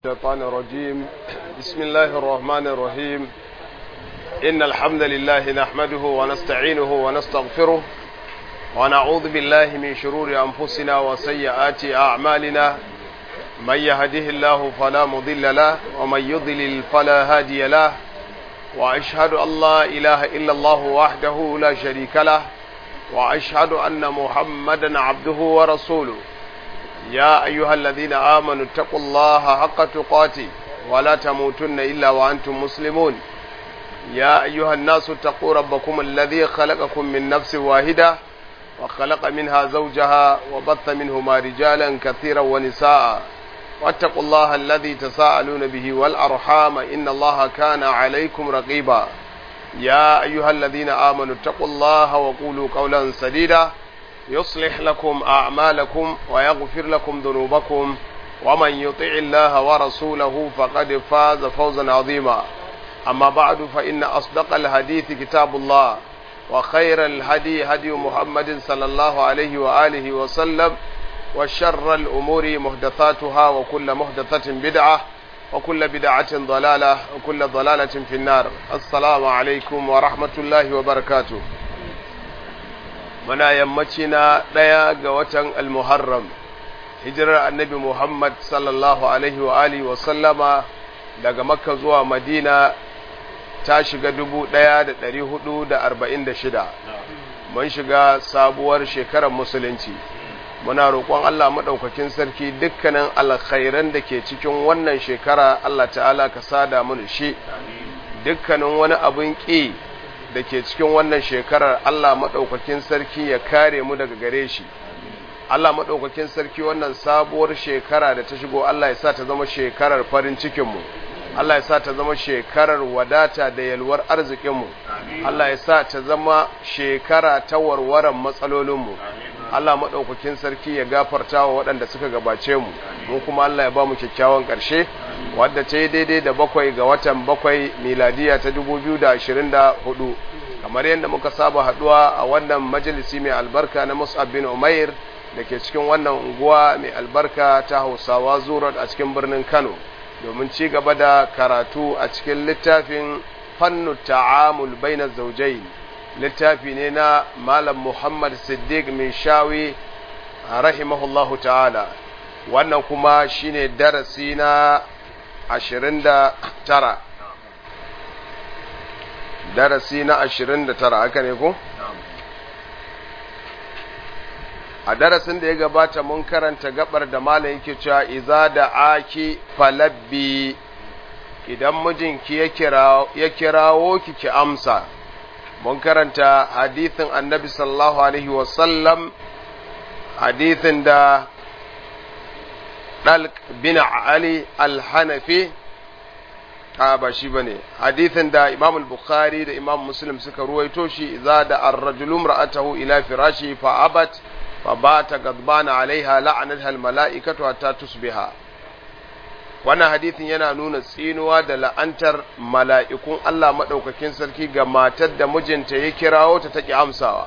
الشيطان الرجيم بسم الله الرحمن الرحيم إن الحمد لله نحمده ونستعينه ونستغفره ونعوذ بالله من شرور أنفسنا وسيئات أعمالنا من يهده الله فلا مضل له ومن يضلل فلا هادي له وأشهد أن لا إله إلا الله وحده لا شريك له وأشهد أن محمدا عبده ورسوله يا أيها الذين آمنوا اتقوا الله حق تقاته ولا تموتن إلا وأنتم مسلمون يا أيها الناس اتقوا ربكم الذي خلقكم من نفس واحدة وخلق منها زوجها وبث منهما رجالا كثيرا ونساء واتقوا الله الذي تساءلون به والأرحام إن الله كان عليكم رقيبا يا أيها الذين آمنوا اتقوا الله وقولوا قولا سديدا يصلح لكم أعمالكم ويغفر لكم ذنوبكم ومن يطع الله ورسوله فقد فاز فوزا عظيما أما بعد فإن أصدق الحديث كتاب الله وخير الهدي هدي محمد صلى الله عليه وآله وسلم وشر الأمور محدثاتها وكل محدثة بدعة وكل بدعة ضلالة وكل ضلالة في النار السلام عليكم ورحمة الله وبركاته muna yammaci na ɗaya ga watan almuharram hijirar annabi muhammad sallallahu alaihi wa alihi wa sallama daga makka zuwa madina ta shiga dubu ɗaya da ɗari hudu da arba'in da shida mun shiga sabuwar shekarar musulunci muna roƙon allah maɗaukakin sarki dukkanin alkhairan da ke cikin wannan shekara allah ta'ala ka sada mu shi dukkanin wani abin ƙi da ke cikin wannan shekarar Allah maɗaukakin sarki ya kare mu daga gare shi Allah maɗaukakin sarki wannan sabuwar shekara da ta shigo Allah ya sa ta zama shekarar farin cikinmu Allah ya sa ta zama shekarar wadata da yalwar arzikinmu Allah ya sa ta zama shekara ta warwaran matsalolinmu Allah maɗaukakin sarki ya gafarta wa waɗanda suka gabace mu mu kuma Allah ya ba mu kyakkyawan ƙarshe wadda ta yi daidai da bakwai ga watan bakwai miladiya ta dubu biyu da ashirin da hudu kamar yadda muka saba haɗuwa a wannan majalisi mai albarka na mus'ab bin umair da ke cikin wannan unguwa mai albarka ta hausawa zurat a cikin birnin kano domin ci gaba da karatu a cikin littafin fannu ta'amul baina zaujain littafi ne na malam muhammad siddiq min shawi rahimahullahu ta'ala wannan kuma shine darasi na ashirin da tara darasi na ashirin da tara haka ne ko? a darasin da ya gabata mun karanta gabar da malam yake cewa iza da aki falabbi idan mijinki ya kirawo ki ki amsa mun karanta hadithin annabi sallallahu alaihi wasallam hadithin da Dalq bin Ali al-Hanafi a ba shi bane hadithin da Imam al-Bukhari da Imam Muslim suka ruwaito shi idza da ar-rajulu imra'atahu ila firashi fa abat fa bata gadbana alaiha la'anatha al-mala'ikatu hatta tusbiha wannan hadithin yana nuna tsinuwa da la'antar mala'ikun Allah madaukakin sarki ga matar da mijinta ya kirawo ta take amsawa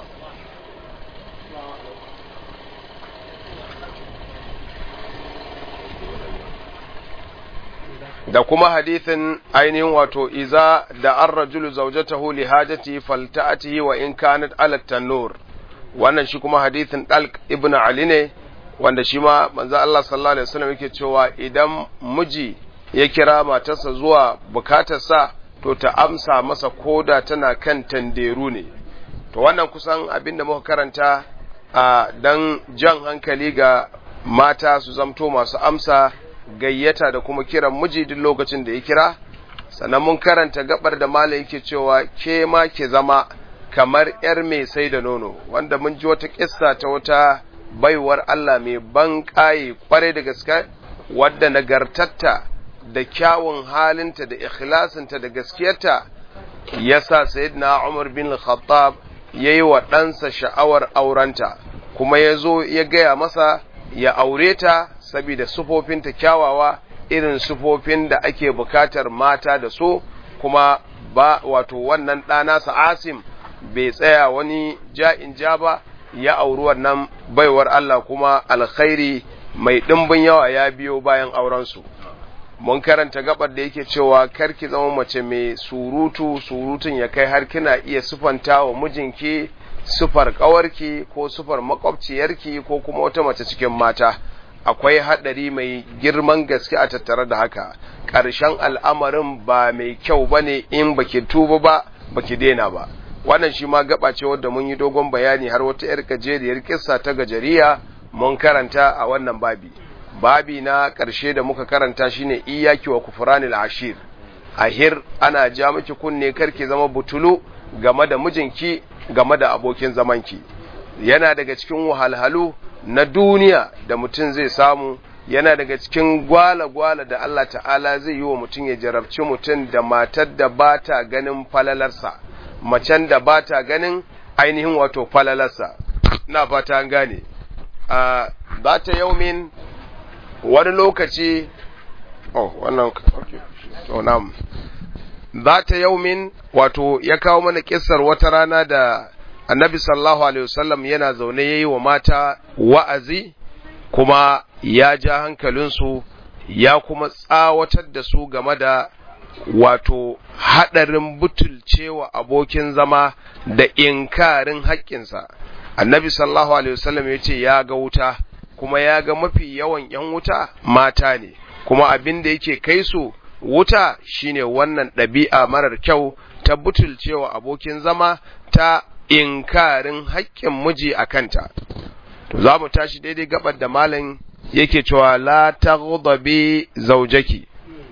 da kuma hadithin ainihin wato iza da an rajulu zaujatahu li hajati falta'atihi wa in kanat ala tanur wannan shi kuma hadithin dalq ibn ali ne wanda shi ma manzo Allah sallallahu alaihi wasallam yake cewa idan miji ya kira matarsa zuwa bukatarsa to ta amsa masa koda tana kan tanderu ne to wannan kusan abin da muka karanta a dan jan hankali ga mata su zamto masu amsa gayyata da kuma kiran miji duk lokacin da ya kira sannan mun karanta gabar da malam yake cewa ke ma ke zama kamar yar mai sai da nono wanda mun ji wata kissa ta wata baiwar Allah mai ban kaye kware da gaske wadda nagartatta da kyawun halinta da ikhlasinta da gaskiyarta yasa sayyidina Umar bin Khattab yayi wa ɗansa sha'awar aurenta kuma ya zo ya gaya masa ya aure ta saboda sufofinta kyawawa irin sufofin da ake bukatar mata da so kuma ba wato wannan ɗanasa asim bai tsaya wani ja'in ja ba ya auri wannan baiwar Allah kuma alkhairi mai ɗimbin yawa ya biyo bayan aurensu mun karanta gabar da yake cewa karki zama mace mai surutu surutun ya kai har kina iya sufanta wa mijinki sufar kawarki ko sufar makwabciyarki ko kuma wata mace cikin mata akwai haɗari mai girman gaske a tattare da haka ƙarshen al'amarin ba mai kyau ba ne in baki tuba ba baki daina ba wannan shi ma gaba ce wadda mun yi dogon bayani har wata 'yar gajeriyar kissa ta gajeriya mun karanta a wannan babi babi na ƙarshe da muka karanta shine iyaki wa kufranil ashir ahir ana ja miki kunne karki zama butulu game da mijinki game da abokin zamanki yana daga cikin wahalhalu na duniya da mutum zai samu yana daga cikin gwala-gwala da Allah ta'ala zai yi wa mutum ya jarabci mutum da matar da ba ta ganin falalarsa macen da ba ta ganin ainihin wato falalarsa na fata an gane a za ta yaumin wani lokaci oh wannan okay to nam za ta yaumin wato ya kawo mana kissar wata rana da annabi sallallahu alaihi wasallam yana zaune yayi wa mata wa'azi kuma ya ja hankalinsu ya kuma tsawatar da su game da wato haɗarin butulcewa abokin zama da inkarin haƙƙinsa annabi sallallahu alaihi wasallam ya ce ya ga wuta kuma ya ga mafi yawan ‘yan wuta mata ne kuma abin da yake kai su wuta shine wannan ɗabi'a marar kyau ta butulcewa abokin zama ta inkarin haƙƙin miji a kanta to za mu tashi daidai gabar da malam yake cewa la taghdabi zawjaki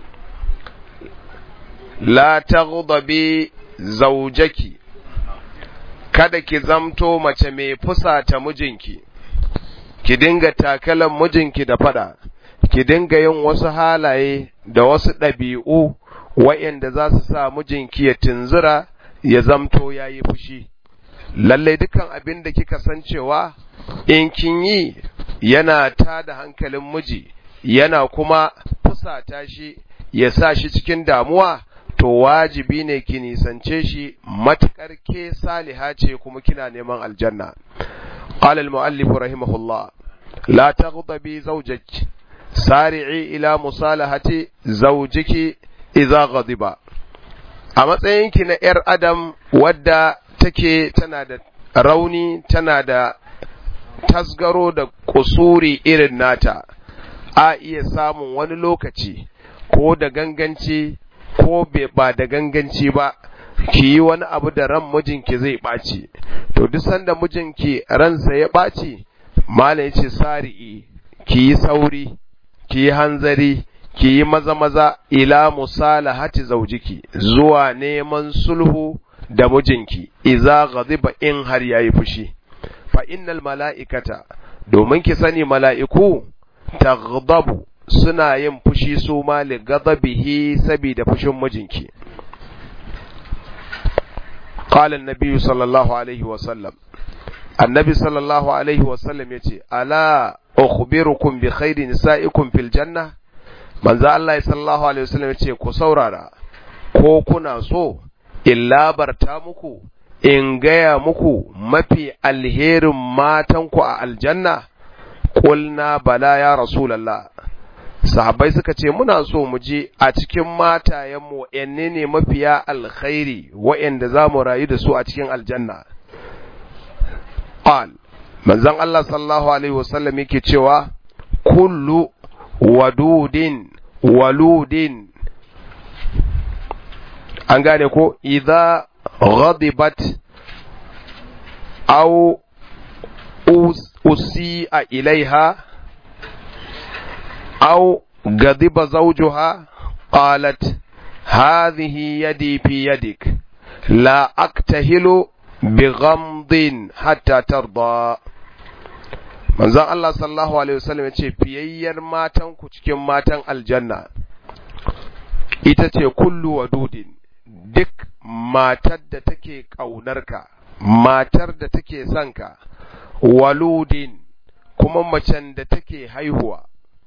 la taghdabi zawjaki kada ki zamto mace mai fusata mijinki ki dinga takalan mijinki da fada ki dinga yin wasu halaye da wasu ɗabi'u wa'yanda za su sa mijinki ya tunzura ya zamto ya yi fushi lallai dukan abin da kika san cewa in kin yi yana ta da hankalin miji yana kuma fusata shi ya sa shi cikin damuwa to wajibi ne ki nisance shi matukar ke saliha ce kuma kina neman aljanna قال المؤلف رحمه الله لا تغضبي زوجك سارعي إلى مصالحة زوجك إذا غضب a matsayinki na ‘yar adam wadda take tana da rauni tana da tasgaro da kusuri irin nata a iya samun wani lokaci ko da ganganci ko ba da ganganci ba ki yi wani abu da ran mijinki zai ɓaci to duk sanda mijinki ransa ya ɓaci malam ce sari'i ki yi sauri ki yi hanzari ki yi maza maza ila musalahati zaujiki zuwa neman sulhu da mijinki iza ghadiba in har yayi fushi fa innal mala'ikata domin ki sani mala'iku taghdabu suna yin fushi su ma li ghadabihi saboda fushin mijinki قال النبي صلى الله عليه وسلم النبي صلى الله عليه وسلم يتي ألا أخبركم بخير نسائكم في الجنة من ذا الله صلى الله عليه وسلم يتي كسورارا ko kuna so in labarta muku in gaya muku mafi alherin matanku a aljanna ƙulna bala ya rasulallah sahabbai suka ce muna so mu je a cikin matayenmu yanne ne mafiya alkhairi wa'anda za mu rayu da su a cikin aljanna qal manzon Allah sallallahu alaihi wasallam yake cewa kullu wadudin waludin an gane ko idza ghadibat aw usi'a ilaiha أو غضب زوجها قالت هذه يدي في يدك لا أكتهل بغمض حتى ترضى manzon Allah sallallahu alaihi wasallam ya ce fiyayyar matan ku cikin matan aljanna ita ce kullu wadudin duk matar da take ƙaunarka matar da take son ka waludin kuma macen da take haihuwa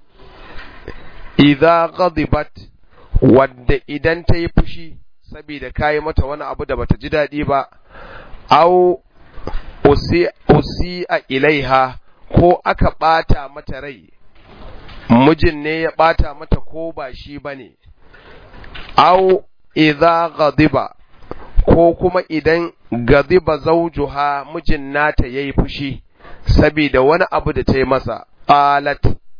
idza ghadibat wadda idan ta yi fushi saboda kayi mata wani abu da bata ji daɗi ba au usi a ilaiha ko aka ɓata mata rai mijin ne ya ɓata mata ko ba shi ba ne, au idza ghadiba ko kuma idan gadiba zaujuha mijin nata yayi fushi saboda wani abu da ta yi masa qalat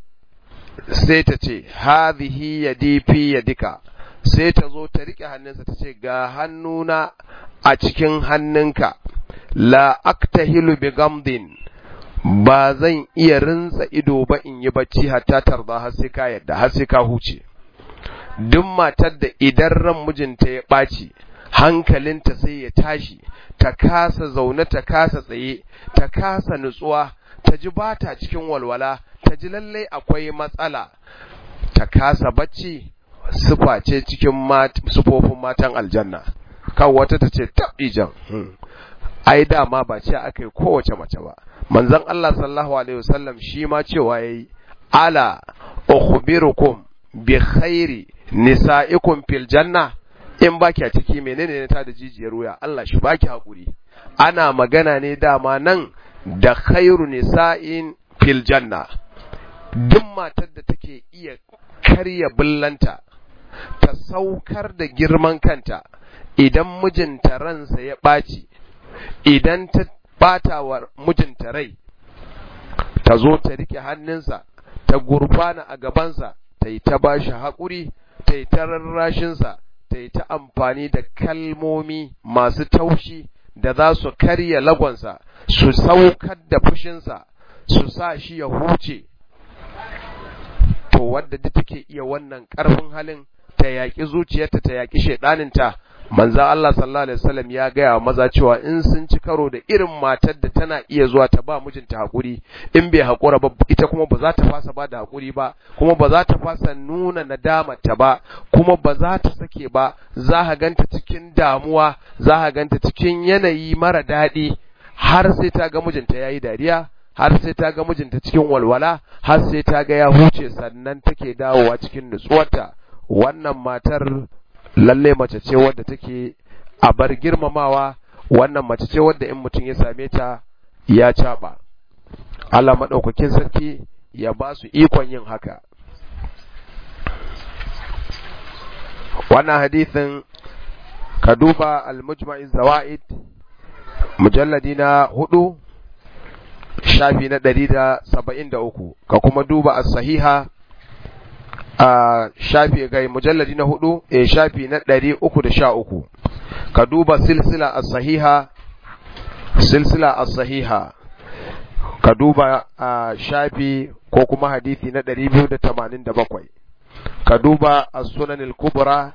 sai ta ce hadhihi yadi fi yadika sai ta zo ta rike hannunsa ta ce ga hannuna a cikin hannunka la aktahilu bi gamdin ba zan iya rinsa ido ba in yi bacci hatta tarda har sai ka yadda har sai ka huce duk matar da idan ran mijinta ya ɓaci hankalinta sai ya tashi ta kasa zaune ta kasa tsaye ta kasa nutsuwa ta ji ba ta cikin walwala ta ji lallai akwai matsala ta kasa bacci sufa ce cikin sufofin matan aljanna kan wata ta ce jan ai dama ba ce aka yi kowace mace ba manzon Allah sallallahu alaihi wasallam shi ma cewa yayi ala ukhbirukum bi khairi nisa'ikum fil janna in baki a ciki menene ne ta da jijiyar wuya Allah shi baki hakuri ana magana ne dama nan da khairu nisa'in fil janna duk matar da take iya karya billanta ta saukar da girman kanta idan mijinta ransa ya ɓaci idan ta ɓata wa mijinta rai ta zo ta rike hannunsa ta gurfana a gabansa ta yi ta bashi haƙuri ta yi ta rarrashinsa ta yi ta amfani da kalmomi masu taushi da za su karya lagonsa su saukar da fushinsa su sa shi ya huce to wadda duk take iya wannan ƙarfin halin ta yaƙi zuciyarta ta yaƙi shaiɗaninta manza Allah sallallahu alaihi wasallam ya gaya wa maza cewa in sun ci karo da irin matar da tana iya zuwa ta ba mijinta hakuri in bai hakura ba ita kuma ba za ta fasa ba da hakuri ba kuma ba za ta fasa nuna nadamar ta ba kuma ba za ta sake ba za ka ganta cikin damuwa za ka ganta cikin yanayi mara daɗi har sai ta ga mijinta yayi dariya har sai ta ga mijinta cikin walwala har sai ta ga ya huce sannan take dawowa cikin nutsuwarta wannan matar lalle mace ce wadda take a bar girmamawa wannan mace ce wadda in mutum ya same ta ya caɓa Allah maɗaukakin sarki ya ba su ikon yin haka wannan hadithin ka duba al-mujma'iz zawaid mujalladi na hudu shafi na ɗari da saba'in da uku ka kuma duba as-sahiha a shafi gai mujalladi na hudu e shafi na ɗari uku da sha uku ka duba silsila a sahiha silsila a sahiha ka duba a shafi ko kuma hadithi na ɗari biyu da tamanin da bakwai ka duba a sunanin kubra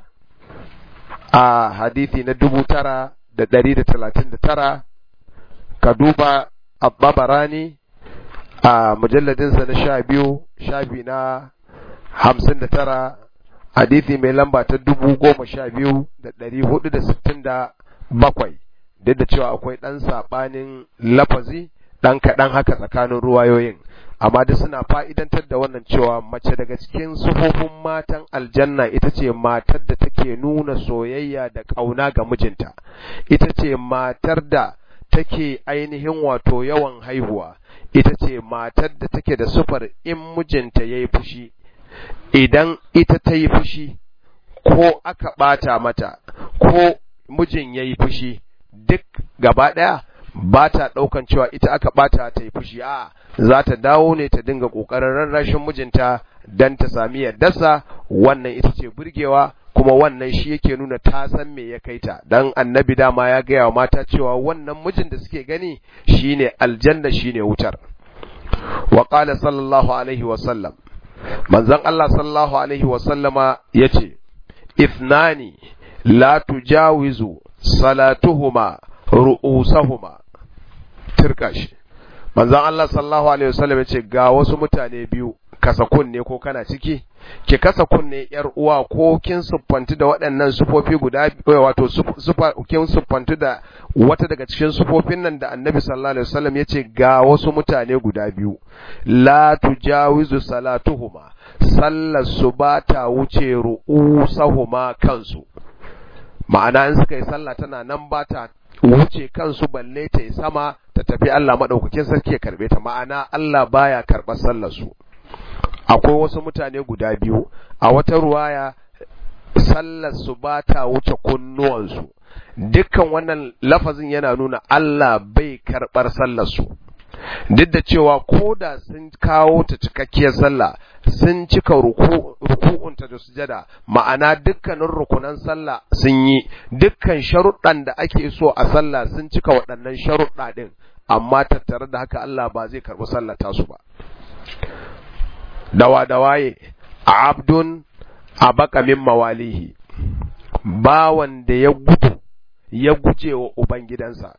a hadithi na dubu tara da ɗari da talatin da tara ka duba a babarani a mujalladinsa na sha biyu shafi na hamsin da tara hadithi mai lamba ta dubu goma sha biyu da ɗari hudu da sittin da bakwai duk da cewa akwai ɗan saɓanin lafazi ɗan kaɗan haka tsakanin ruwayoyin amma duk suna fa'idantar da wannan cewa mace daga cikin sufofin matan aljanna ita ce matar da take nuna soyayya da ƙauna ga mijinta ita ce matar da take ainihin wato yawan haihuwa ita ce matar da take da sufar in mijinta ya yi fushi idan ita ta yi fushi ko aka ɓata mata ko mijin ya yi fushi duk gaba ɗaya ba ta ɗaukan cewa ita aka ɓata ta yi fushi a za ta dawo ne ta dinga ƙoƙarin rarrashin mijinta don ta sami yardarsa wannan ita ce burgewa kuma wannan shi yake nuna ta san me ya kai ta dan annabi dama ya gaya wa mata cewa wannan mijin da suke gani shine aljanna shine wutar wa qala sallallahu alaihi wa sallam manzon Allah sallallahu alaihi wa sallama yace ithnani la tujawizu salatuhuma ru'usahuma tirkashi manzon Allah sallallahu alaihi wa sallam yace ga wasu mutane biyu kasa kunne ko kana ciki ki kasa kunne yar uwa ko kin siffanti da waɗannan sufofi guda wato sufa kin siffanti da wata daga cikin sufofin nan da Annabi sallallahu alaihi wasallam yace ga wasu mutane guda biyu la tujawizu salatuhuma sallar su ba ta wuce ru'usahuma kansu ma'ana in suka yi sallah tana nan ba ta wuce kansu balle ta yi sama ta tafi Allah madaukakin sarki ya karbe ta ma'ana Allah baya karɓar sallar su akwai wasu mutane guda biyu a wata ruwaya sallar su ba ta wuce kunnuwansu dukkan wannan lafazin yana nuna Allah bai karɓar sallar su duk da cewa ko da sun kawo ta cikakkiyar sallah sun cika ruku'unta da sujada ma'ana dukkanin rukunan sallah sun yi dukkan sharuɗan da ake so a sallah sun cika waɗannan sharuɗa ɗin amma tattare da haka Allah ba zai karɓi sallah tasu ba dawa dawaye abdun abaka min mawalihi bawan da ya gudu ya guje wa ubangidansa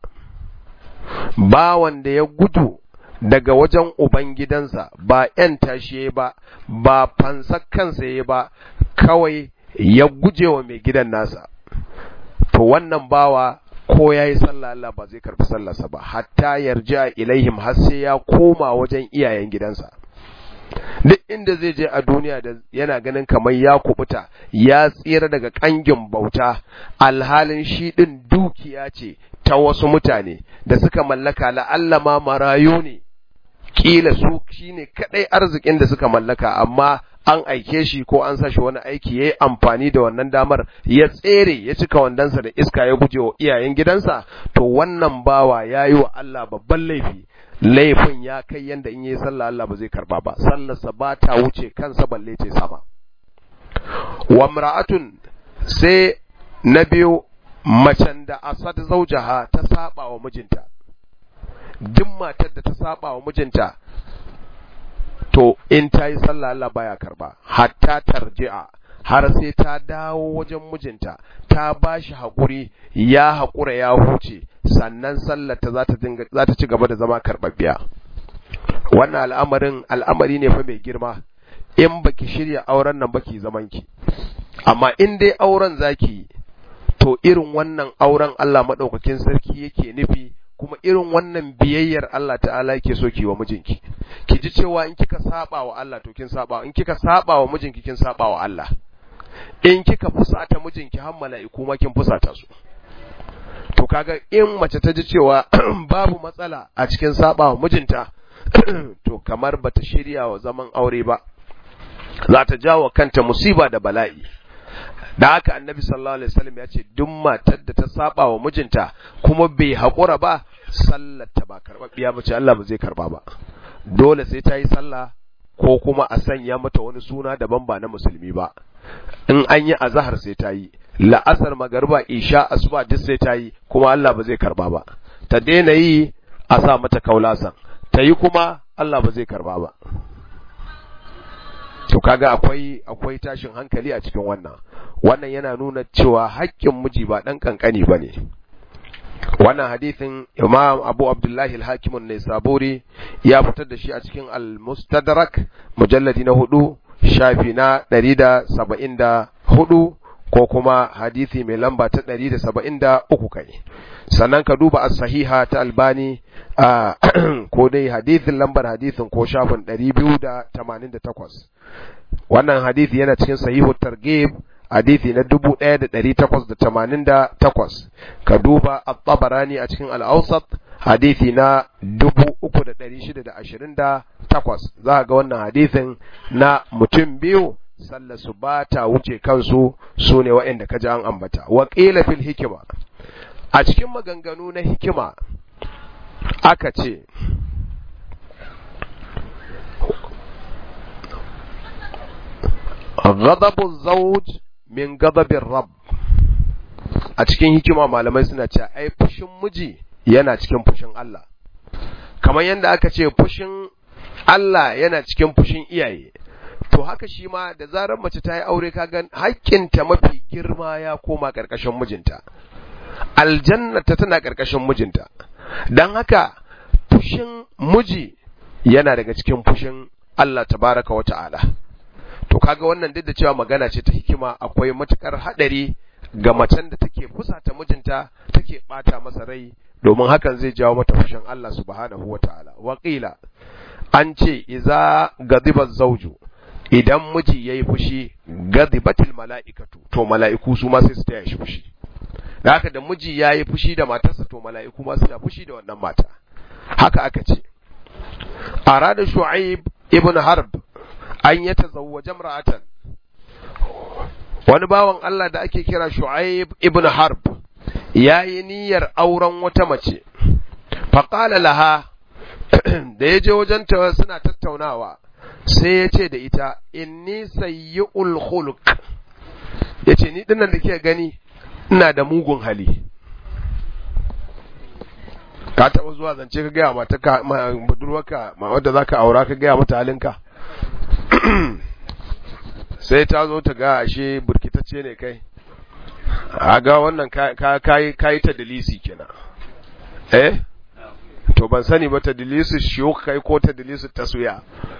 bawan da ya gudu daga wajen ubangidansa ba ‘yan tashe ba ba fansar kansa ya ba kawai ya guje wa mai gidan nasa to wannan bawa ko ya yi sallah Allah ba zai karɓi sallarsa ba hatta yarja ilaihim har sai ya koma wajen iyayen gidansa duk inda zai je a duniya da yana ganin kamar ya kubuta ya tsira daga kangin bauta alhalin shi din dukiya ce ta wasu mutane da suka mallaka la'alla ma marayu ne kila su shine kadai arzikin da suka mallaka amma an aike shi ko an sa shi wani aiki yayi amfani da wannan damar ya tsere ya cika wandansa da iska ya guje wa iyayen gidansa to wannan bawa yayi wa Allah babban laifi laifin ya kai yanda in yi sallah Allah ba zai karba ba sallarsa ba ta wuce kansa balle ce sama wa mra'atun sai na biyu macen da asad zaujaha ta saba wa mijinta duk matar da ta saba wa mijinta to in ta yi sallah Allah baya karba hatta tarji'a har sai ta dawo wajen mijinta ta ba shi haƙuri ya haƙura ya huce sannan sallarta za ta ci gaba da zama karɓaɓɓiya wannan al'amarin al'amari ne fa mai girma in baki shirya auren nan baki zaman ki amma in dai auren zaki to irin wannan auren Allah maɗaukakin sarki yake nufi kuma irin wannan biyayyar Allah ta'ala yake so ki wa mijinki ki ji cewa in kika saba wa Allah to kin saba in kika saba wa mijinki kin saba wa Allah in kika fusata mijinki har mala'iku ma kin fusata su to kaga in mace ta ji cewa babu matsala a cikin saba wa mijinta to kamar bata shirya wa zaman aure ba za ta jawo kanta musiba da bala'i da haka annabi sallallahu alaihi wasallam ya ce duk matar da ta saba wa mijinta kuma bai haƙura ba sallar ta ba karɓaɓɓiya ba ce Allah ba zai karɓa ba dole sai ta yi sallah ko kuma a sanya mata wani suna daban ba na musulmi ba in an yi azahar sai ta yi la'asar magarba isha asuba duk sai ta yi kuma Allah ba zai karɓa ba ta daina yi a sa mata kaulasan ta yi kuma Allah ba zai karɓa ba to kaga akwai akwai tashin hankali a cikin wannan wannan yana nuna cewa haƙƙin miji ba ɗan ƙanƙani ba ne wannan hadithin imam abu abdullahi al-hakim ne saburi ya fitar da shi a cikin al-mustadrak mujalladi na hudu shafi na ɗari da saba'in da hudu ko kuma hadithi mai lamba ta ɗari da saba'in da uku kai sannan ka duba as-sahiha ta albani a ko dai hadithin lambar hadithin ko shafin ɗari biyu da tamanin da takwas wannan hadithi yana cikin sahihu targhib hadithi na dubu ɗaya da ɗari takwas da tamanin da takwas ka duba at-tabarani a cikin al-awsat hadithi na dubu uku da ɗari shida da ashirin da takwas za ga wannan hadithin na mutum biyu sallar su ba ta wuce kansu su ne waɗanda ka ji an ambata wa qila fil hikima a cikin maganganu na hikima aka ce ghadabu zawj min ghadabir rabb a cikin hikima malamai suna cewa ai fushin miji yana cikin fushin Allah kamar yadda aka ce fushin Allah yana cikin fushin iyaye to haka shi ma da zarar mace ta yi aure kaga hakkinta mafi girma ya koma ƙarƙashin mijinta aljannata tana ƙarƙashin mijinta don haka fushin miji yana daga cikin fushin Allah tabaraka wa ta'ala to kaga wannan duk da cewa magana ce ta hikima akwai matukar hadari ga macen da take fusata mijinta take bata masa rai domin hakan zai jawo mata fushin Allah subhanahu wa ta'ala waqila an ce iza gadiba zawju idan miji yayi fushi gadibatil mala'ikatu to mala'iku su ma sai su taya shi fushi da haka da miji yayi fushi da matarsa to mala'iku ma suna fushi da wannan mata haka aka ce arada shu'aib ibn harb an ya tazawwaja imra'atan wani bawan Allah da ake kira Shu'aib ibn Harb yayi niyyar auren wata mace faqala laha da ya je wajen ta suna tattaunawa sai ya ce da ita inni sayyi'ul khuluq yace ni dinnan da ke gani ina da mugun hali ka taɓa zuwa zance ka gaya mata ka budurwarka ma wadda za ka aura ka gaya mata halinka sai ta zo ta ga ashe burkitacce ne kai a ga wannan kayi ta dalisi kenan eh to ban sani ba ta dalisi shiyo kai ko ta dalisi taswiya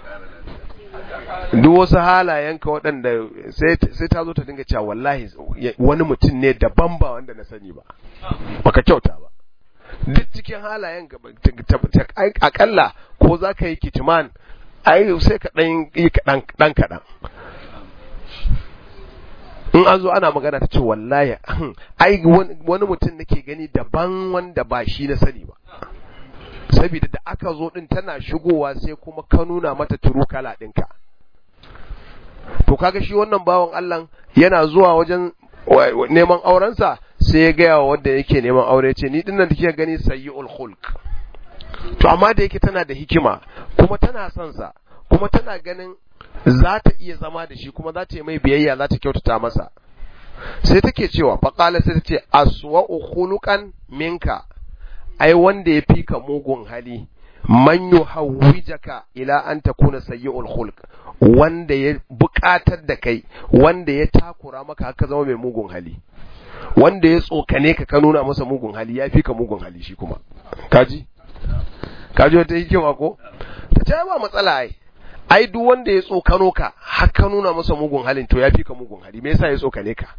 duk wasu halayenka waɗanda sai ta zo ta dinga cewa wallahi wani mutum ne daban ba wanda na sani ba baka kyauta ba duk cikin halayen akalla ko za ka yi kitiman ai sai ka ɗan yi ɗan kaɗan in an zo ana magana ta ce wallahi ai wani mutum nake gani daban wanda ba shi na sani ba saboda da aka zo din tana shigowa sai kuma ka nuna mata turu kala ɗinka to kaga shi wannan bawan Allah yana zuwa wajen neman aurensa sai ya gaya wa wanda yake neman aure ce ni dinnan da kike gani sayyi'ul khulq to amma da yake tana da hikima kuma tana son sa kuma tana ganin za ta iya zama da shi kuma za ta yi mai biyayya za ta kyautata masa sai take cewa faqala sai ta ce aswa'u khuluqan minka ai wanda ya fi ka mugun hali man yuhawwijaka ila an takuna sayyi'ul khulq wanda ya buƙatar da kai wanda ya takura maka haka zama mai mugun hali wanda ya tsokane ka ka nuna masa mugun hali ya fi ka mugun hali shi kuma kaji kaji wata hikima ko ta ce ba matsala ai ai duk wanda ya tsokano ka har ka nuna masa mugun halin to ya fi ka mugun hali me yasa ya tsokane ka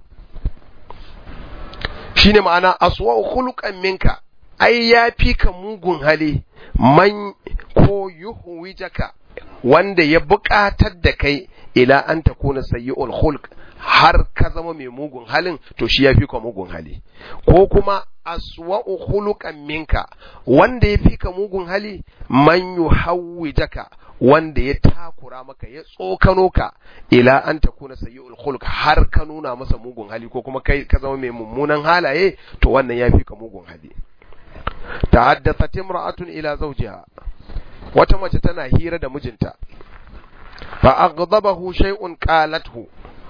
shine ma'ana aswa khuluqan minka ai ya fi ka mugun hali man ko yuhwijaka wanda ya buƙatar da kai ila an takuna sayyi'ul khulq har ka zama mai mugun halin to shi ya fi ka mugun hali ko kuma aswa'u khuluqan minka wanda ya fi ka mugun hali man yuhawwijaka wanda ya takura maka ya tsokano ka ila an takuna sayyi'ul khuluq har ka nuna masa mugun hali ko kuma kai ka zama mai mummunan halaye to wannan ya fi ka mugun hali ta'addathat imra'atun ila zawjiha wata mace tana hira da mijinta fa aghdabahu shay'un qalathu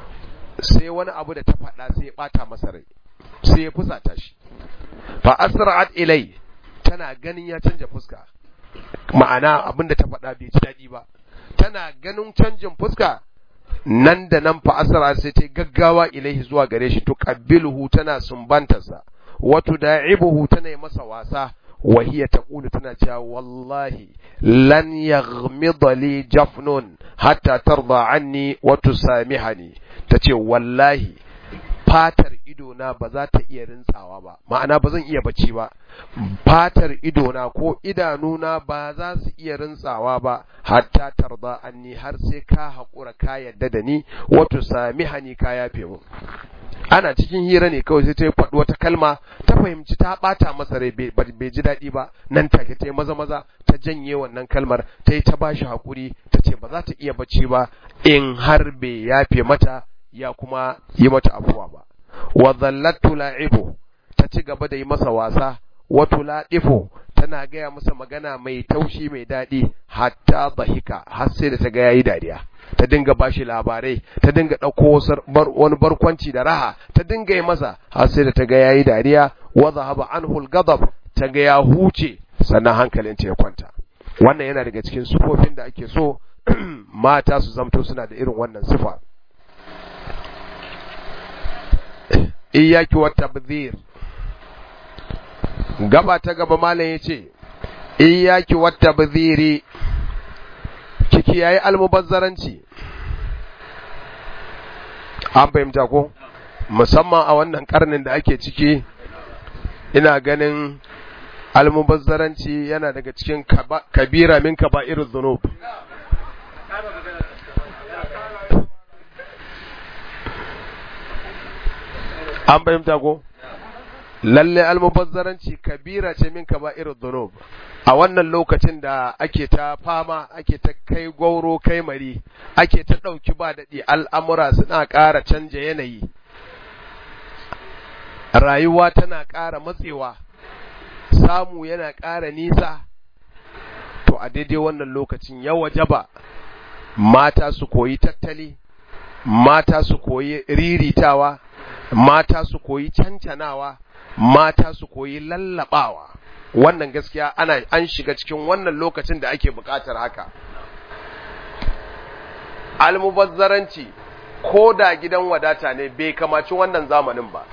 sai wani abu da ta faɗa sai ya ɓata masa rai sai ya fusata shi fa asra'at ilai tana ganin ya canja fuska ma'ana abin da ta faɗa bai ji daɗi ba tana ganin canjin fuska nan da nan fa asra sai ta gaggawa ilaihi zuwa gare shi to qabbiluhu tana sumbantarsa wa tuda'ibuhu tana yi masa wasa wa hiya taqulu tana cewa wallahi lan yaghmida li jafnun hatta tarda anni wa tusamihani tace wallahi fatar idona ba za ta iya rintsawa ba ma'ana ba zan iya bacci ba fatar idona ko idanuna ba za su iya rintsawa ba hatta tarda anni har sai ka haƙura ka yadda da ni wato sami hani ka yafe mu ana cikin hira ne kawai sai ta faɗi wata kalma ta fahimci ta ɓata masa rai bai ji daɗi ba nan take ta yi maza maza ta janye wannan kalmar ta yi ta bashi haƙuri ta ce ba za ta iya bacci ba in har bai yafe mata ya kuma yi mata afuwa ba wa zallatu la'ibu ta ci gaba da yi masa wasa wa tuladifu tana gaya masa magana mai taushi mai daɗi hatta bahika har sai da ta ga yayi dariya ta dinga bashi labarai ta dinga ɗauko wani barkwanci da raha ta dinga yi masa har sai da ta ga yayi dariya wa zahaba anhu al-ghadab ta ga ya huce sannan hankalinta ya kwanta wannan yana daga cikin sufofin da ake so mata su zamto suna da irin wannan sifa iyaki wa tabdhir gaba ta gaba malam yace iyaki wa tabdhiri kiki yayi almubazzaranci an fahimta ko musamman a wannan karnin da ake ciki ina ganin almubazzaranci yana daga cikin kabira min kaba'irudh dhunub an fahimta ko lalle almubazzaranci kabira ce min kaba'irud dhunub a wannan lokacin da ake ta fama ake ta kai gwauro kai mari ake ta ɗauki ba daɗi al'amura suna ƙara canja yanayi rayuwa tana ƙara matsewa samu yana ƙara nisa to a daidai wannan lokacin ya wajaba mata su koyi tattali mata su koyi riritawa mata su koyi cancanawa mata su koyi lallabawa wannan gaskiya ana an shiga cikin wannan lokacin da ake buƙatar haka almubazzaranci ko da gidan wadata ne bai kamaci wannan zamanin ba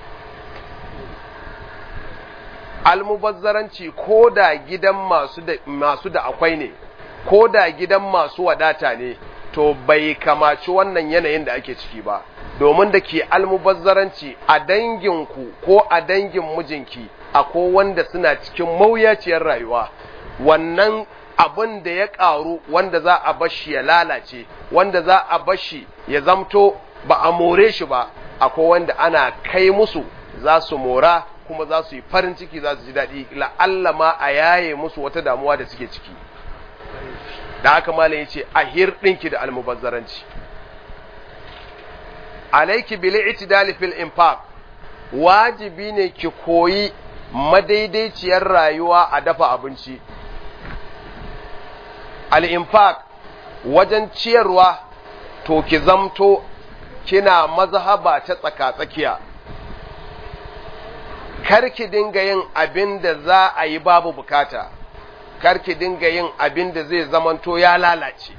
almubazzaranci ko da gidan masu da masu da akwai ne ko da gidan masu wadata ne to bai kamaci wannan yanayin da ake ciki ba domin da ke almubazzaranci a danginku ko a dangin mijinki akwai wanda suna cikin mawuyaciyar rayuwa wannan abin da ya ƙaru wanda za a bashi ya lalace wanda za a bashi ya zamto ba a more shi ba akwai wanda ana kai musu za su mora kuma za su yi farin ciki za su ji daɗi la'alla ma a yaye musu wata damuwa da suke ciki da haka malam ya ce a hirɗinki da almubazzaranci alaiki bil itidali fil infaq wajibi ne ki koyi madaidaiciyar rayuwa a dafa abinci al infaq wajen ciyarwa to ki zamto kina mazhaba ta tsaka-tsakiya kar ki dinga yin abin da za a yi babu bukata kar ki dinga yin abin da zai zamanto ya lalace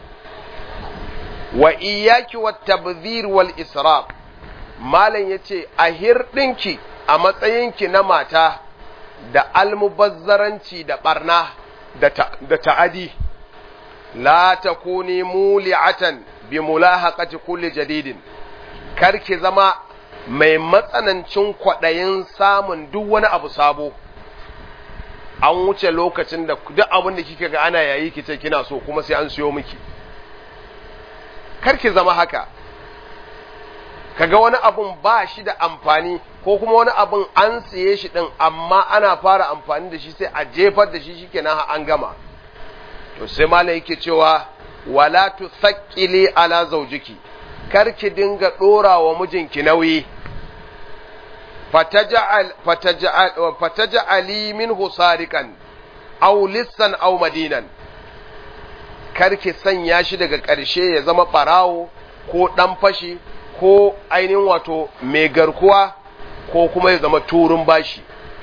wa iyaki wa tabzir wal israf malam yace a hirɗinki a matsayinki na mata da almubazzaranci da barna da ta'adi la takuni muli'atan bi mulahaqati kulli jadidin kar ki zama mai matsanancin kwaɗayin samun duk wani abu sabo an wuce lokacin da duk abin da kika ga ana yayi kice kina so kuma sai an siyo miki karki zama haka kaga wani abun ba shi da amfani ko kuma wani abun an siye shi din amma ana fara amfani da shi sai a jefar da shi shikenan an gama to sai malai yake cewa wala tusaqqili ala zawjiki karki dinga dora wa mijinki nauyi fataja'al fataja'al fataja'ali minhu sarikan aw lissan aw madinan karki sanya shi daga ƙarshe ya zama ɓarawo ko ɗan fashi ko ainihin wato mai garkuwa ko kuma ya zama turun bashi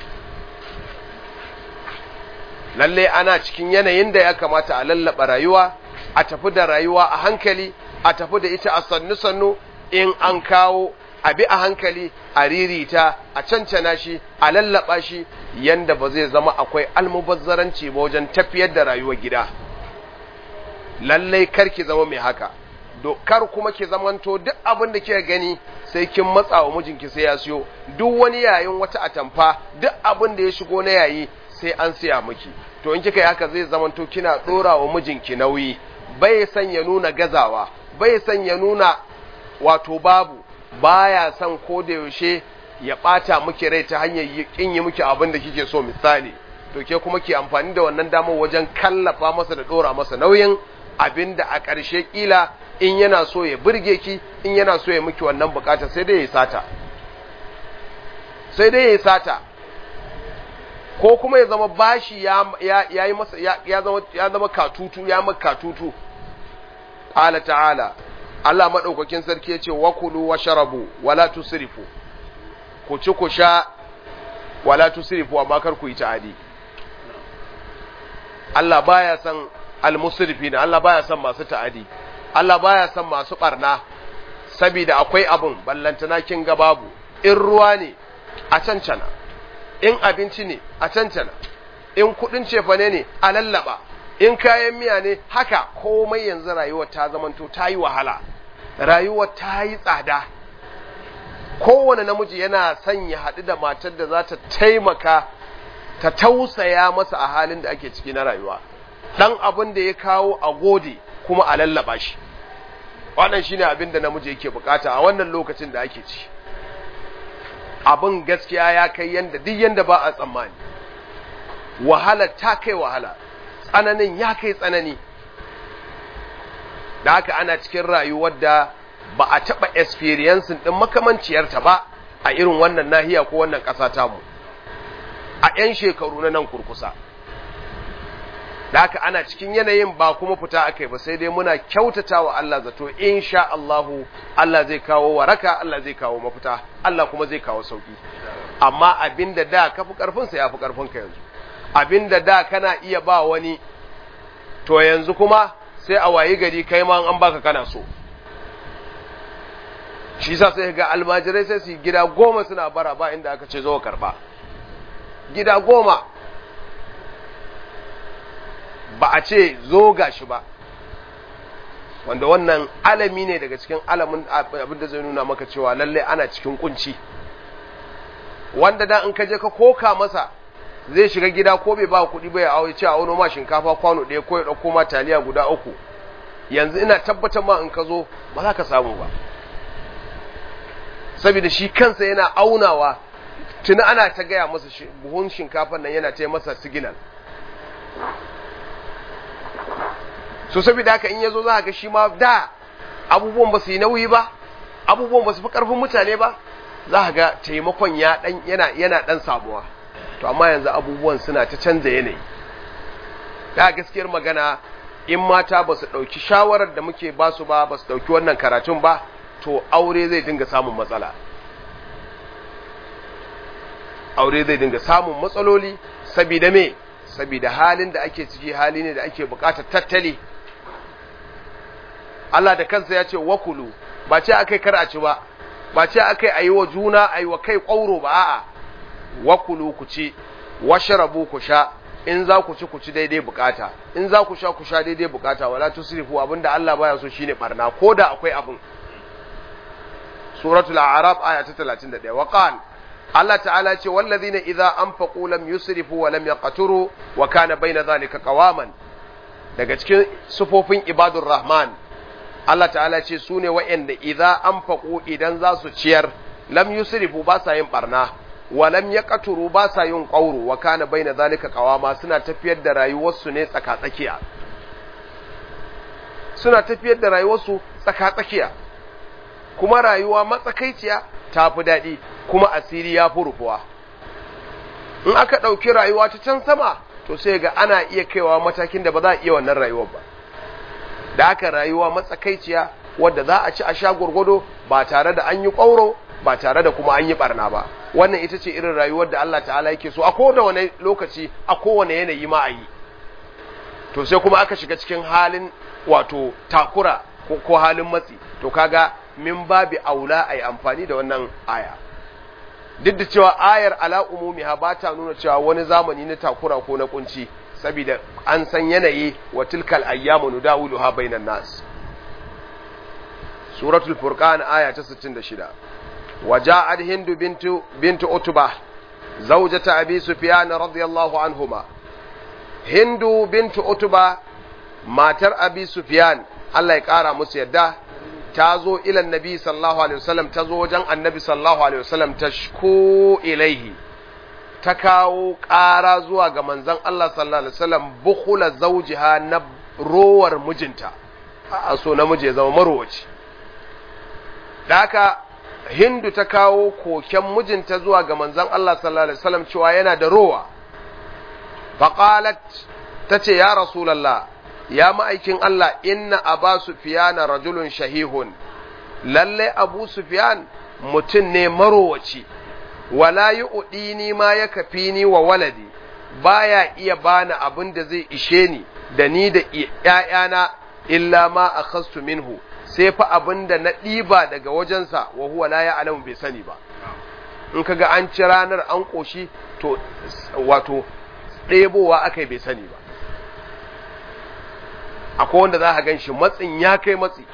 lalle ana cikin yanayin da ya kamata a lallaba rayuwa a tafi da rayuwa a hankali a tafi da ita a sannu-sannu in an kawo a bi a hankali a ririta a cancana shi a lallaba shi yanda ba zai zama akwai almubazzaranci ba wajen tafiyar da rayuwar gida lallai kar ki zama mai haka kar kuma ki zamanto duk abin da kika gani sai kin matsa wa mijinki sai ya siyo duk wani yayin wata atamfa duk abin da ya shigo na yayi sai an siya miki to in kika yi haka zai zamanto kina dora wa mijinki nauyi bai san ya nuna gazawa bai san ya nuna wato babu baya san ko da yaushe ya bata miki rai ta hanyar kin yi miki abin da kike so misali to ke kuma ki amfani da wannan damar wajen kallafa masa da dora masa nauyin abin da a ƙarshe ƙila in yana so ya burge ki in yana so ya miki wannan bukata sai dai ya sata sai dai ya sata ko kuma ya zama bashi ya ya yi masa ya zama ya zama katutu ya maka katutu qala ta'ala Allah madaukakin sarki yace wa kulu wa sharabu wala tusrifu ku ci ku sha wala tusrifu amma kar ku yi ta'adi Allah baya san almusrifina Allah baya son masu ta'adi Allah baya son masu barna saboda akwai abun ballantana kin ga babu in ruwa ne a cancana in abinci ne a cancana in kudin cefane ne a lallaba in kayan miya ne haka komai yanzu rayuwar ta zamanto ta yi wahala rayuwar ta yi tsada kowane namiji yana son ya haɗu da matar da za ta taimaka ta tausaya masa a halin da ake ciki na rayuwa dan abin da ya kawo a gode kuma a lallaba shi wannan shine abin da namiji yake bukata a wannan lokacin da ake ci abin gaskiya ya kai yanda duk yanda ba a tsammani wahala ta kai wahala tsananin ya kai tsanani da haka ana cikin rayuwar da ba a taɓa experiencing ɗin makamanciyarta ba a irin wannan nahiya ko wannan ƙasa tamu a 'yan shekaru na nan kurkusa da haka ana cikin yanayin ba kuma fita akai ba sai dai muna kyautata wa Allah zato insha Allahu Allah zai kawo waraka Allah zai kawo mafita Allah kuma zai kawo sauki amma abinda da ka fi karfin sa yafi karfin ka yanzu abinda da kana iya ba wani to yanzu kuma sai a wayi gari kai ma an baka kana so shi sa sai ga almajirai sai su gida goma suna bara ba inda aka ce zo karba gida goma ba a ce zo gashi ba wanda wannan alami ne daga cikin alamin abin da zai nuna maka cewa lalle ana cikin kunci wanda da in ka je ka koka masa zai shiga gida ko bai ba kuɗi ba ya awo ce a wani ma shinkafa kwano ɗaya ko ya ɗauko ma taliya guda uku yanzu ina tabbatar ma in ka zo ba za ka samu ba saboda shi kansa yana aunawa tuni ana ta gaya masa buhun shinkafan nan yana ta masa siginal so saboda haka in yazo za ga shi ma da abubuwan ba su yi nauyi ba abubuwan ba su fi karfin mutane ba za ga taimakon ya dan yana yana dan samuwa to amma yanzu abubuwan suna ta canza yanayi da gaskiyar magana in mata ba su dauki shawarar da muke ba su ba ba su dauki wannan karatun ba to aure zai dinga samun matsala aure zai dinga samun matsaloli saboda me saboda halin da ake ciki hali ne da ake bukatar tattali Allah da kansa ya ce wakulu ba ce akai kar a ci ba ba ce akai ayi wa juna ayi wa kai ƙauro ba a'a wakulu ku ci washrabu ku sha in za ku ci ku ci daidai bukata in za ku sha ku sha daidai bukata wala tusrifu abinda Allah baya so shine barna koda akwai abin suratul a'raf aya ta 31 wa qala Allah ta'ala ce wallazina idza anfaqu lam yusrifu wa lam yaqturu wa kana baina dhalika qawaman daga cikin sufofin ibadur rahman Allah ta'ala ce su ne wa'yanda idza anfaqu idan za su ciyar lam yusrifu ba sa yin barna wa lam yaqturu ba sa yin qawru wa kana baina dhalika qawama suna tafiyar da rayuwarsu ne tsaka tsakiya suna tafiyar da rayuwarsu tsaka tsakiya kuma rayuwa matsakaiciya ta fi daɗi kuma asiri ya fi rufuwa in aka ɗauki rayuwa ta can sama to sai ga ana iya kaiwa matakin da ba za a iya wannan rayuwar ba da aka rayuwa matsakaiciya wadda za a ci a sha gwargwado ba tare da an yi ƙwauro ba tare da kuma an yi ɓarna ba wannan ita ce irin rayuwar da Allah ta'ala yake so a kowane lokaci a kowane yanayi ma a yi to sai kuma aka shiga cikin halin wato takura ko halin matsi to kaga min babi aula a yi amfani da wannan aya duk da cewa ayar ala umumiha ba ta nuna cewa wani zamani na takura ko na kunci saboda an san yanayi wa tilkal ayyamu nudawiluha bainan nas suratul furqan aya ta 66 وجاءت هند بنت بنت عتبة زوجة أبي سفيان رضي الله عنهما هند بنت عتبة ماتر أبي سفيان الله يقارى مسيدا تازو إلى النبي صلى الله عليه وسلم تازو وجن النبي صلى الله عليه وسلم تشكو إليه تكاو قارا زوا ga manzon Allah sallallahu alaihi wasallam bukhula zawjiha na rowar mijinta a so namiji ya zama marowaci da haka hindu ta kawo koken mijinta zuwa ga manzon Allah sallallahu alaihi wasallam cewa yana da rowa faqalat tace ya rasulullah ya ma'aikin Allah inna aba sufyan rajulun shahihun lalle abu sufyan mutum ne marowaci wala yu'dini ma ya kafini wa waladi baya iya bani abin da zai ishe ni da ni da ƴaƴana illa ma akhastu minhu sai fa abin da na ɗiba daga wajensa wa huwa la ya'lamu bai sani ba in kaga an ci ranar an ƙoshi to wato ɗebowa aka bai sani ba akwai wanda za a gan shi matsin ya kai matsi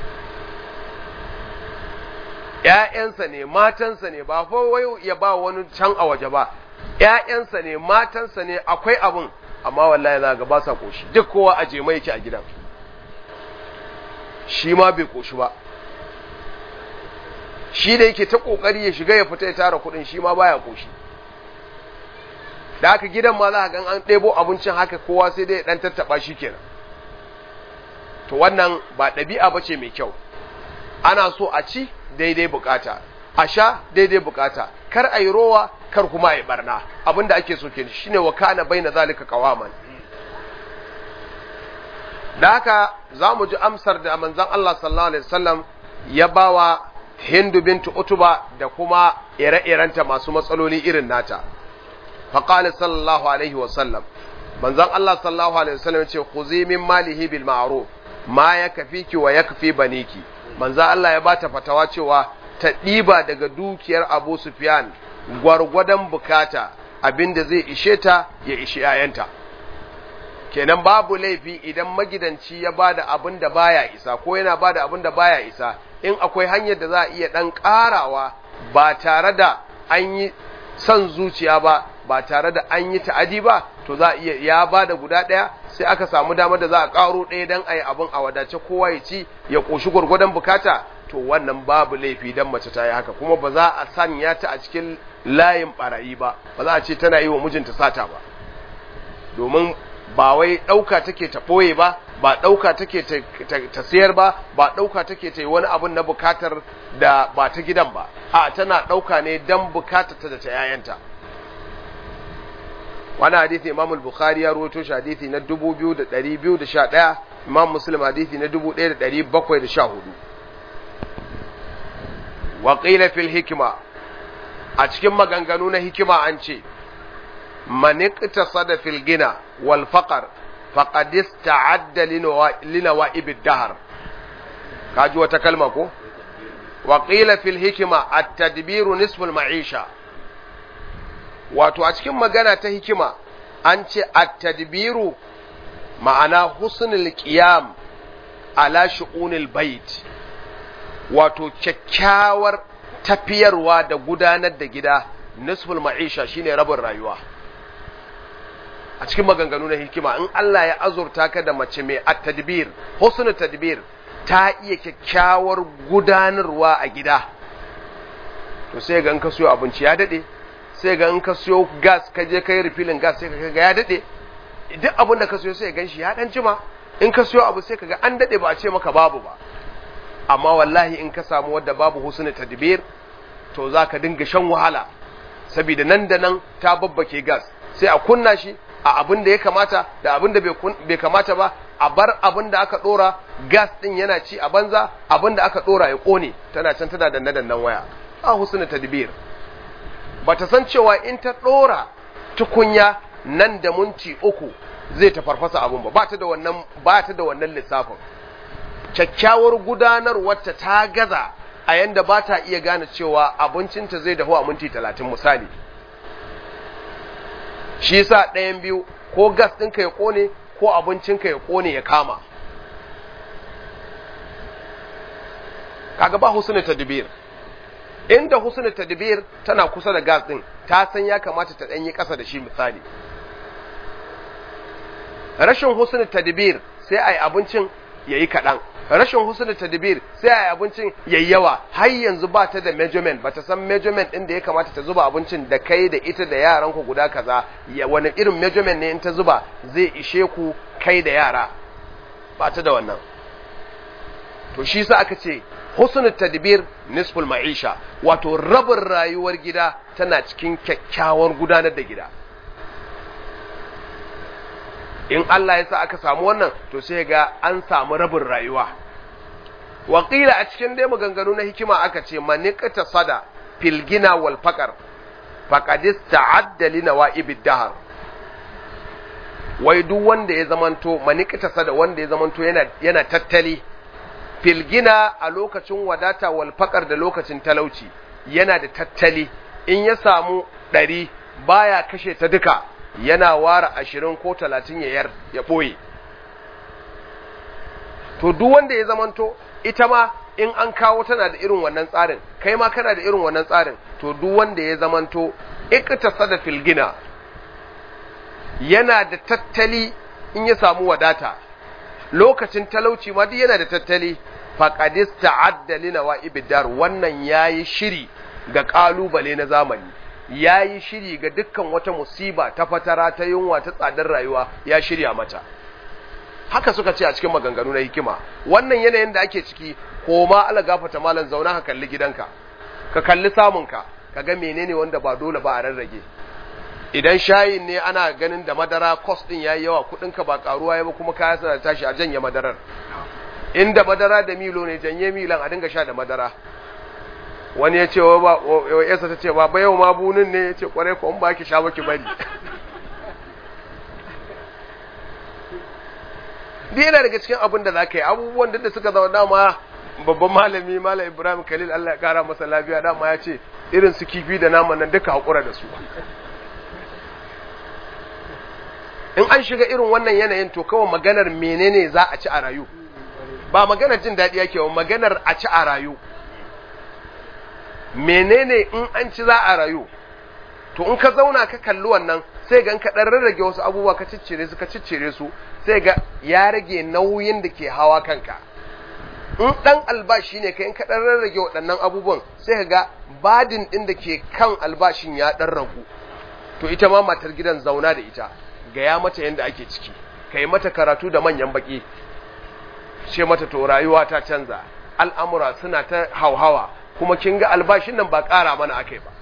‘ya'yansa ne matansa ne ba fa wai ya ba wani can a waje ba ‘ya'yansa ne matansa ne akwai abin amma wallahi za ga ba sa ƙoshi duk kowa a jema yake a gidan shi ma bai koshi ba shi da yake ta kokari ya shiga ya fita ya tara kuɗin shi ma baya koshi da haka gidan ma za ka gan an ɗebo abincin haka kowa sai dai ɗan tattaɓa shi kenan to wannan ba ɗabi'a ba ce mai kyau ana so a ci daidai bukata a sha daidai bukata kar a yi rowa kar kuma a yi barna abinda ake so kenan shine wa kana baina zalika qawaman da haka za mu ji amsar da manzon Allah sallallahu alaihi wasallam ya bawa Hindu bintu Utuba da kuma ire-irenta masu matsaloli irin nata faqala sallallahu alaihi wasallam manzon Allah sallallahu alaihi wasallam ya ce khuzi min malihi bil ma'ruf ma yakfiki wa yakfi baniki manzon Allah ya bata fatawa cewa ta ɗiba daga dukiyar Abu Sufyan gwargwadon bukata abinda zai ishe ta ya ishe ‘ya'yanta. Kenan babu laifi idan magidanci ya ba da abin da baya isa ko yana ba da abin da baya isa in akwai hanyar da za a iya ɗan ƙarawa ba tare da an yi son zuciya ba ba tare da an yi ta'adi ba to za a iya ya ba da guda ɗaya sai aka samu damar da za a ƙaro ɗaya don a yi abin a wadace kowa ya ci ya ƙoshi gwargwadon bukata to wannan babu laifi dan mace ta yi haka kuma ba za a sanya ta a cikin layin barayi ba ba za a ce tana yi wa mijinta sata ba domin ba wai ɗauka take ta ɓoye ba ba ɗauka take ta sayar ba ba ɗauka take ta yi wani abun na bukatar da ba ta gidan ba a tana ɗauka ne dan bukatar ta da ta yayanta wani hadithi imam al-bukhari ya rawaito shi hadithi na 2211 imam muslim hadithi na 1714 wa qila fil hikma a cikin maganganu na hikima an ce man iqtasada fil gina wal faqr faqad ista'adda linawa'ib ad-dahr kaji wata kalma ko wa qila fil hikma at-tadbiru nisful ma'isha wato a cikin magana ta hikima an ce at-tadbiru ma'ana husnul qiyam ala shu'unil bait wato kyakkyawar tafiyarwa da gudanar da gida nisful ma'isha shine rabin rayuwa a cikin maganganu na hikima in Allah ya azurta ka da mace mai at-tadbir husnul tadbir ta iya kyakkyawar gudanarwa a gida to sai ga in ka siyo abinci ya dade sai ga in ka siyo gas ka je kai refilling gas sai ka ga ya dade duk abin da ka siyo sai gan shi ya dan jima in ka siyo abu sai ka ga an dade ba a ce maka babu ba amma wallahi in ka samu wadda babu husnul tadbir to zaka dinga shan wahala saboda nan da nan ta babbake gas sai a kunna shi a abin da ya kamata da abin da bai kamata ba a bar abin da aka dora gas din yana ci a banza abin da aka dora ya kone tana can tana danne dannan waya a husnul tadbir bata san cewa in ta dora tukunya nan da minti uku zai ta farfasa abun ba ba ta da wannan ba ta da wannan lissafin kyakkyawar gudanarwarta ta gaza a yanda ba ta iya gane cewa abincinta zai dahu a minti talatin misali shi yasa ɗayan biyu ko gas ɗinka ya ƙone ko abincinka ya ƙone ya kama kaga ba husnul tadbir inda husnul tadbir tana kusa da gas ɗin ta san ya kamata ta ɗanyi ƙasa da shi misali rashin husnul tadbir sai a yi abincin ya yi kaɗan rashin husnul tadbir sai a yi abincin yayi yawa har yanzu ba ta da measurement ba ta san measurement ɗin da ya kamata ta zuba abincin da kai da ita da yaran ku guda kaza ya wani irin measurement ne in ta zuba zai ishe ku kai da yara ba ta da wannan to shi sa aka ce husnul tadbir nisful ma'isha wato rabin rayuwar gida tana cikin kyakkyawar gudanar da gida in Allah ya sa aka samu wannan to sai ga an samu rabin rayuwa waƙila a cikin dai maganganu na hikima aka ce maniqata sada fil gina wal faqar faqadis ta'adda li nawa'ibid dahr wai duk wanda ya zamanto maniqata sada wanda ya zamanto yana yana tattali fil gina a lokacin wadata wal faqar da lokacin talauci yana da tattali in ya samu ɗari baya kashe ta duka yana ware ashirin ko talatin ya yar ya ɓoye to duk wanda ya zamanto ita ma in an kawo tana da irin wannan tsarin kai ma kana da irin wannan tsarin to duk wanda ya zamanto ikta da filgina yana da tattali in ya samu wadata lokacin talauci ma duk yana da tattali faqad ista'adda li nawa'ib dar wannan yayi shiri ga kalubale na zamani yayi shiri ga dukkan wata musiba ta fatara ta yunwa ta tsadar rayuwa ya shirya mata haka suka ce a cikin maganganu na hikima wannan yanayin da ake ciki koma ala gafata malam zauna ka kalli gidanka ka kalli samunka ka ga menene wanda ba dole ba a rarrage idan shayin ne ana ganin da madara cost din yayi yawa kudinka ba karuwa ya ba kuma kaya suna tashi a janye madarar inda madara da milo ne janye milan a dinga sha da madara wani ya ce wa ba yasa ta ce ba ba yau ma bunin ne ya ce kwarai ko in ba ki sha ba ki bari duk yana daga cikin abin da za ka yi abubuwan da suka zama dama babban malami malam ibrahim khalil allah ya kara masa lafiya dama ya ce irin su kifi da naman nan duka haƙura da su in an shiga irin wannan yanayin to kawai maganar menene za a ci a rayu ba maganar jin daɗi yake ba maganar a ci a rayu menene in an ci za a rayu to in ka zauna ka kalli wannan sai ga ka dan rarrage wasu abubuwa ka ciccire su ka ciccire su sai ga ya rage nauyin da ke hawa kanka in dan albashi ne kai in ka dan rarrage waɗannan abubuwan sai ka ga badin din da ke kan albashin ya dan ragu to ita ma matar gidan zauna da ita gaya mata yadda ake ciki kai mata karatu da manyan baki ce mata to rayuwa ta canza al'amura suna ta hauhawa kuma kin ga albashin nan ba ƙara mana akai ba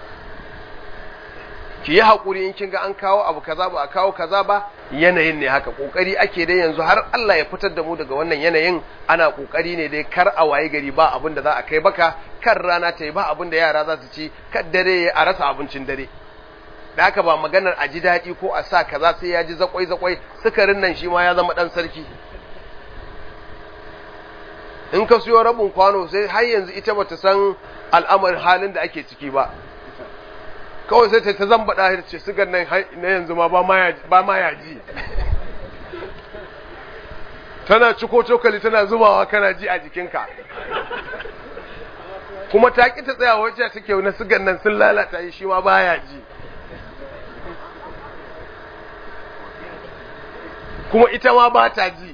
ki yi haƙuri in kin ga an kawo abu kaza ba a kawo kaza ba yanayin ne haka ƙoƙari ake dai yanzu har Allah ya fitar da mu daga wannan yanayin ana ƙoƙari ne dai kar a waye gari ba abin da za a kai baka kan rana ta yi ba abin da yara za su ci kan dare a rasa abincin dare da haka ba maganar a ji daɗi ko a sa kaza sai ya ji zakwai zakwai sukarin nan shi ma ya zama ɗan sarki in ka siyo rabin kwano sai har yanzu ita bata san al'amarin halin da ake ciki ba kawai sai ta ta zambaɗa ta ce sigar nan na yanzu ma ba ma ya ji tana ciko cokali tana zubawa kana ji a jikinka kuma ta ƙi ta tsaya wacce take na sigar nan sun lalata shi ma ba ya ji kuma ita ma ba ta ji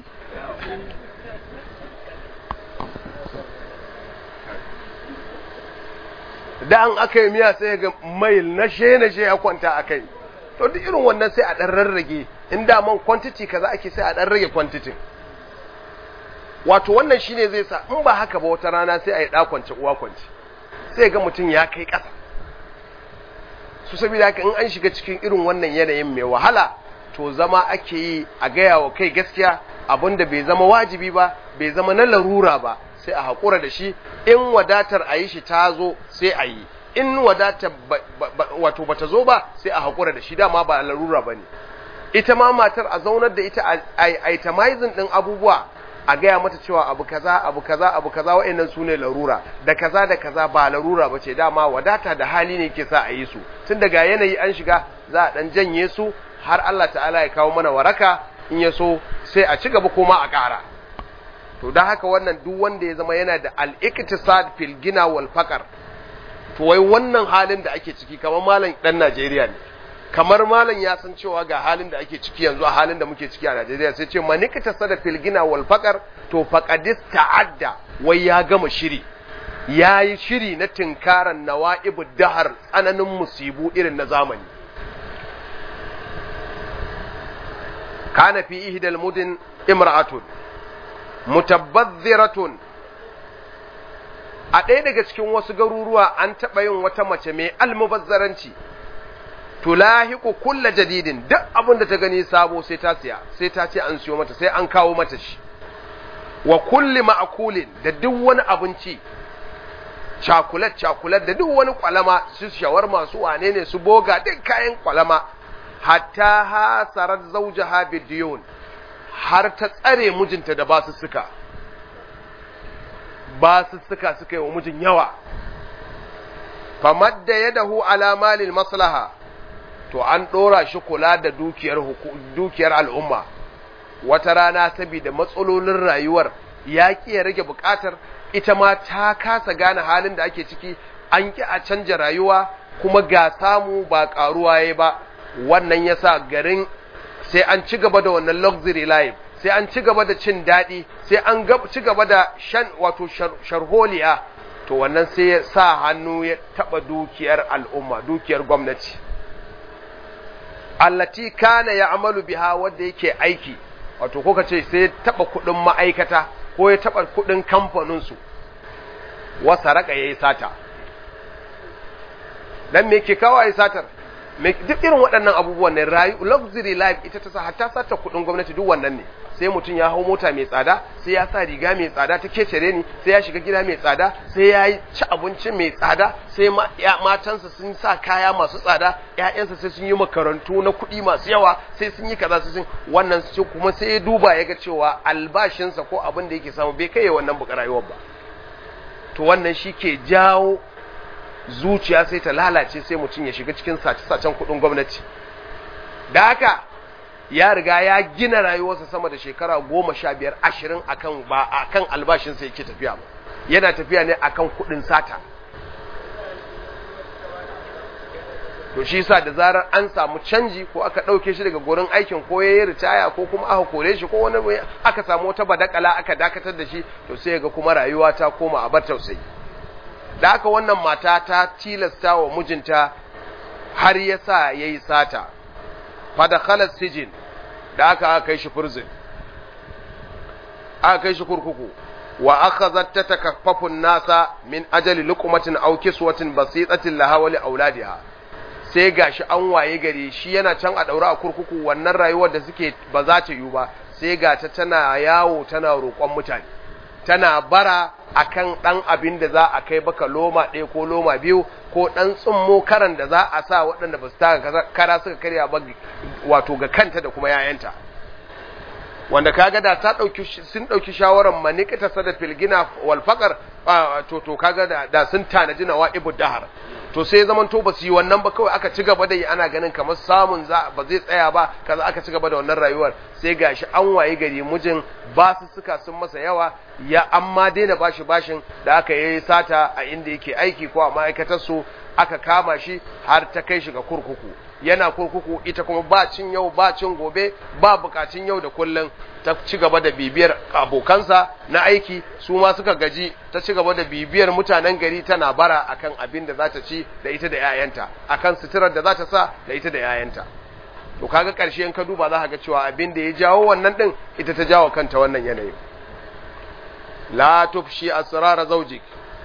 da an aka yi miya sai ga mail na she na she ya kwanta a kai to duk irin wannan sai a ɗan rarrage in da man quantity kaza ake sai a ɗan rage quantity wato wannan shine zai sa in ba haka ba wata rana sai a yi ɗakwance uwa kwance sai ga mutum ya kai ƙasa su saboda haka in an shiga cikin irin wannan yanayin mai wahala to zama ake yi a gaya wa kai gaskiya abinda bai zama wajibi ba bai zama na larura ba sai a haƙura da shi in wadatar a yi shi ta zo sai a yi in wadatar wato bata zo ba sai a haƙura da shi dama ba larura ba ne ita ma matar a zaunar da ita a itemizing ɗin abubuwa a gaya mata cewa abu kaza abu kaza abu kaza wa'annan su ne larura da kaza da kaza ba larura ba ce dama wadata da hali ne ke sa a yi su tun daga yanayi an shiga za a ɗan janye su har Allah ta'ala ya kawo mana waraka in ya so sai a ci gaba kuma a ƙara to don haka wannan duk wanda ya zama yana da al-iktisad fil gina wal faqar to wai wannan halin da ake ciki kamar malam dan Najeriya ne kamar malam ya san cewa ga halin da ake ciki yanzu a halin da muke ciki a Najeriya sai ce man iktisad fil gina wal faqar to faqadis ta'adda wai ya gama shiri yayi shiri na tinkaran nawa'ibud dahar tsananin musibu irin na zamani kana fi ihdal mudin imra'atun mutabazziratun a ɗaya daga cikin wasu garuruwa an taɓa yin wata mace mai almubazzaranci tulahiqu kulla jadidin duk abin da ta gani sabo sai ta siya sai ta ce an siyo mata sai an kawo mata shi wa kulli ma'kulin da duk wani abinci cakulat cakulat da duk wani kwalama su shawarma su wane ne su boga duk kayan kwalama hatta hasarar zaujaha bidiyun har ta tsare mijinta da basu suka basu suka suka yi wa mijin yawa famadda yadahu ala malil maslaha to an dora shi kula da dukiyar dukiyar al'umma wata rana saboda matsalolin rayuwar ya ki ya rage bukatar ita ma ta kasa gane halin da ake ciki an ki a canja rayuwa kuma ga samu ba karuwa yayi ba wannan yasa garin sai an ci gaba da wannan luxury life sai an ci gaba da cin daɗi sai an ci gaba da shan wato sharholiya to wannan sai ya sa hannu ya taɓa dukiyar al'umma dukiyar gwamnati allati kana ya amalu biha wanda yake aiki wato ko ce sai ya taɓa kuɗin ma'aikata ko ya taɓa kuɗin kamfaninsu wasa raka ya yi sata dan me ke kawo a yi satar duk irin waɗannan abubuwan ne rayu luxury life ita ta sa hatta sata kuɗin gwamnati duk wannan ne sai mutum ya hau mota mai tsada sai ya sa riga mai tsada ta kecere ni sai ya shiga gida mai tsada sai ya yi ci abinci mai tsada sai matansa sun sa kaya masu tsada ƴaƴansa sai sun yi makarantu na kuɗi masu yawa sai sun yi kaza sun wannan su kuma sai ya duba ya ga cewa albashinsa ko abin da yake samu bai kai wannan buƙar rayuwar ba to wannan shi ke jawo zuciya sai ta lalace sai mutum ya shiga cikin sace-sacen kuɗin gwamnati da haka ya riga ya gina rayuwarsa sama da shekara goma sha biyar ashirin akan ba akan albashinsa yake tafiya ba yana tafiya ne akan kuɗin sata to shi sa da zarar an samu canji ko aka ɗauke shi daga gurin aikin ko ya yi ritaya ko kuma aka kore shi ko wani aka samu wata badakala aka dakatar da shi to sai ga kuma rayuwa ta koma a bar tausayi da haka wannan mata ta tilasta wa mijinta har ya sa ya yi sata fadakhalar sijin da aka aka kai shi furzin aka kai shi kurkuku wa aka zatta takaffafun nasa min ajali lukumatin aw kiswatin basitatin laha wa li auladiha sai gashi an waye gari shi yana can a daura a kurkuku wannan rayuwar da suke ba za ta yiwu ba sai ga ta tana yawo tana roƙon mutane tana bara akan ɗan abin da za a kai baka loma ɗaya ko loma biyu ko ɗan tsummo karan da za a sa waɗanda ba su taka kara suka karya ba wato ga kanta da kuma yayanta wanda kaga da ta ɗauki sun ɗauki shawarar manikita sada filgina wal faqar to to kaga da, da sun tanaji nawa ibu dahar to sai zaman to ba su yi wannan ba kawai aka ci gaba da yi ana ganin kamar samun za ba zai tsaya ba kaza aka ci gaba da wannan rayuwar sai gashi an waye gari mijin ba su suka sun masa yawa ya amma daina bashi bashin da aka yi sata a inda yake aiki ko a ma'aikatar su aka kama shi har ta kai shi ga kurkuku yana kurkuku ita kuma ba cin yau ba cin gobe ba bukacin yau da kullum ta ci gaba da bibiyar abokansa na aiki su ma suka gaji ta ci gaba da bibiyar mutanen gari tana bara akan abin da za ta ci da ita da 'ya'yanta akan suturar da za ta sa da ita da 'ya'yanta to kaga ƙarshe in ka duba za ka ga cewa abin da ya jawo wannan din ita ta jawo kanta wannan yanayi la tufshi asrara zawjik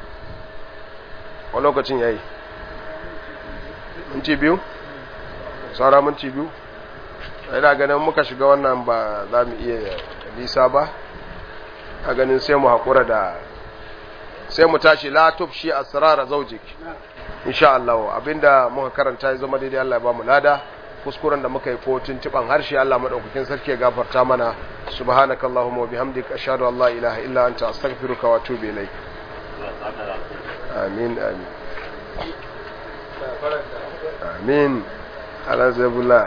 a lokacin yayi minti biyu saura minti biyu ina ganin muka shiga wannan ba za mu iya nisa ba a ganin sai mu haƙura da sai mu tashi la tufshi asrara zawjik insha Allah abinda muka karanta ya zama daidai Allah ya ba mu lada kuskuren da muka yi ko tuntuban harshe Allah madaukakin sarki ya gafarta mana subhanakallahumma wa bihamdika ashhadu an la ilaha illa anta astaghfiruka wa atubu ilaik amin amin amin ala zabula